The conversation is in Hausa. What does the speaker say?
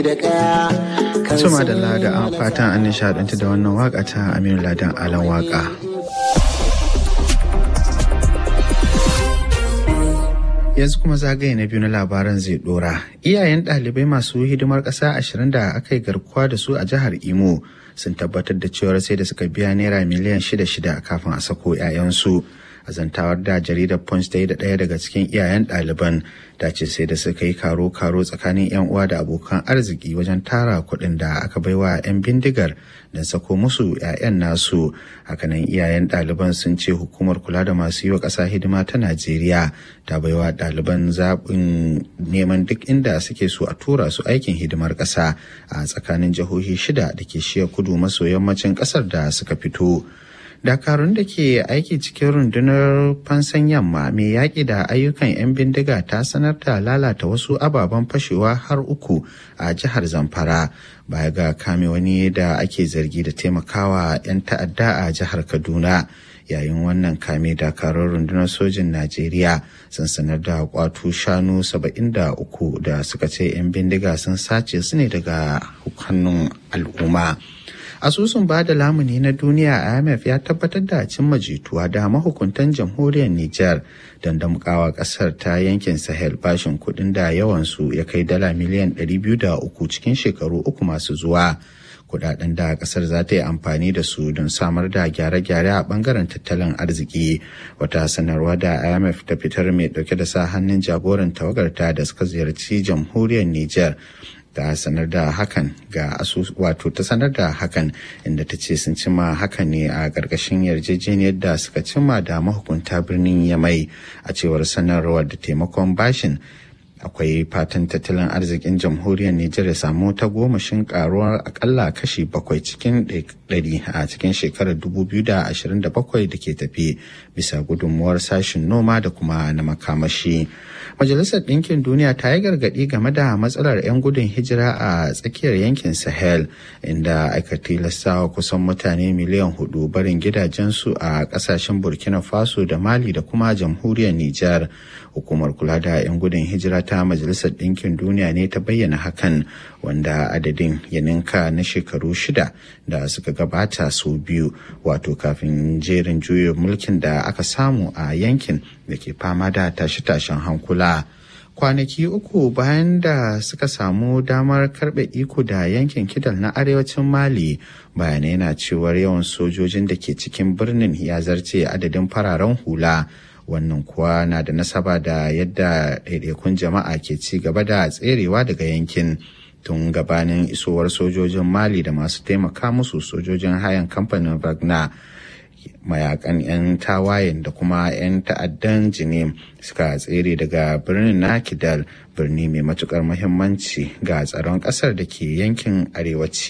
Suma da lada an fatan an nishaɗanta da wannan waka ta Aminu Ladan Alan waka. yanzu kuma zagaye na biyu na labaran zai dora iyayen ɗalibai masu hidimar ƙasa ashirin da aka yi garkuwa da su a jihar imo sun tabbatar da cewar sai da suka biya naira miliyan shida shida kafin a sako 'ya'yansu a zantawar da jaridar punch ta yi da ɗaya daga cikin iyayen ɗaliban ta ce sai da suka yi karo-karo tsakanin 'yan uwa da abokan arziki wajen tara kuɗin da aka baiwa 'yan bindigar don sako musu 'ya'yan nasu hakanan iyayen ɗaliban sun ce hukumar kula da masu yi wa ƙasa hidima ta najeriya ta baiwa ɗaliban zaɓin neman duk inda suke so a tura su aikin hidimar ƙasa a tsakanin jihohi shida da ke shiya kudu maso yammacin ƙasar da suka fito dakarun da ke aiki cikin rundunar fansan yamma mai yaƙi da ayyukan 'yan bindiga ta sanar da lalata wasu ababen fashewa har uku a jihar zamfara baya ga kame wani da ake zargi da taimakawa 'yan ta'adda a jihar kaduna yayin wannan kame dakarun rundunar sojin najeriya sun sanar da kwato shanu 73 da suka ce 'yan bindiga sun sace su ne daga hannun al'umma asusun ba da lamuni na duniya imf ya tabbatar da cimma jituwa da mahukuntan jamhuriyar niger don damkawa kasar ta yankin sahel bashin kudin da yawansu ya kai dala miliyan 203 cikin shekaru uku masu zuwa kudaden da kasar za ta yi amfani da su don samar da gyare-gyare a bangaren tattalin arziki wata sanarwa da imf ta fitar mai dauke da sa hannun jagoran tawagarta da suka ziyarci jamhuriyar niger ta sanar da hakan ga asus wato ta sanar da hakan inda ta ce sun cima hakan ne a ƙarƙashin yarjejeniyar da suka cimma da mahukunta birnin yamai a cewar sanarwar da taimakon bashin akwai fatan tattalin arzikin jamhuriyar Nijar ya samu ta gomashin karuwar akalla kashi bakwai cikin ɗari a cikin shekarar 2027 da ke tafi bisa gudunmuwar sashin noma da kuma na makamashi. Majalisar Ɗinkin Duniya ta yi gargaɗi game da matsalar 'yan gudun hijira a tsakiyar yankin Sahel inda aka tilastawa kusan mutane miliyan hudu barin gidajensu a ƙasashen Burkina Faso da Mali da kuma jamhuriyar Nijar. Hukumar kula da 'yan gudun hijira ta Majalisar Ɗinkin Duniya ne ta bayyana hakan wanda adadin ya ninka na shekaru shida da suka gabata sau biyu wato kafin jerin juyin mulkin da aka samu a yankin da ke fama da tashe-tashen hankula. kwanaki uku bayan da suka samu damar karbe iko da yankin kidal na arewacin mali bayanai na cewar yawan sojojin da ke cikin birnin ya zarce adadin fararen hula wannan kuwa na da nasaba da yadda ɗaiɗaikun jama'a ke ci gaba da tserewa daga yankin tun gabanin isowar sojojin mali da masu taimaka musu sojojin hayan kamfanin wagner mayakan 'yan tawayen da kuma 'yan ta'addan jinim suka tsere daga birnin na kidal birni mai matukar muhimmanci ga tsaron kasar da ke yankin arewaci